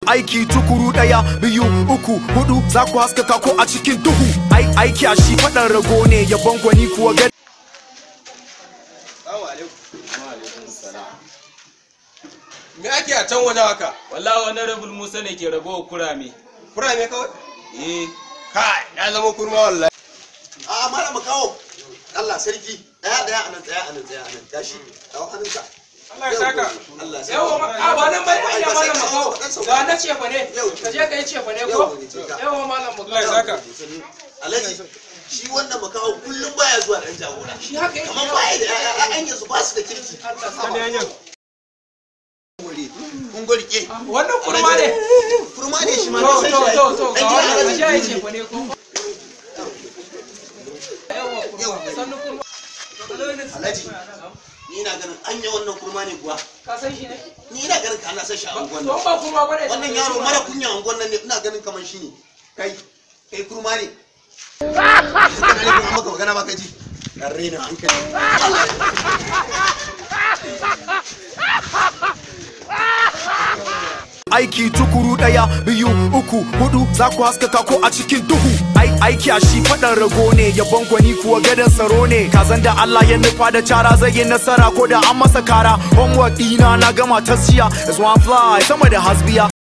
aiki tukuru daya biyu uku hudu za ku haskaka ko a cikin duhu ai aiki a shi faɗan rago ne yabon gwani kuwa ga Me ake a can waje haka? wallahi wani rabul musa ne ke ragowa kurame Kurame kawai? eh Kai, ya zama kurma wallahi. a mara mu kawo Allah sarki daya daya anan daya anan daya anan tashi kawo hannunka Allah ya saka. Allah ya yawa saka a ba nan bai Ai, ya ba sai malam ka makawo sauka, ɗan sauka. ga na cefa ne Yau. ka je ka yi cefa ne Yau, ko ne ce ka. yawa malam Allah ya makawo saka. Alhaji shi wannan makawo kullum baya zuwa dan jagora shi haka yake kamar baya da ƴaƴan yanzu ba su da kirki kun gorke wannan kurma ne kurma ne shi ma to na san to shi to to dan ga gidan wannan ka je yi Alhaji cefa ne ko yawa kurma sannu kurma Alhaji ni ina ganin anya wannan kurma ne kuwa ka san shi ne ni ina ganin ka ana san shi a unguwan to nan ba kurma bane wannan yaro mara kunya a unguwan nan ne ina ganin kamar shi ne kai kai kurma ne kana ne kuma maka magana ba ka ji kan rena hankali aiki tukuru daya biyu uku hudu za ku haskaka ko a cikin duhu ai aiki a shi faɗan rago ne yabon gwani kuwa gadon tsaro ne kazan da Allah ya nufa da cara zai yi nasara ko da an masa kara homework dina na gama ta siya is one fly sama da hasbiya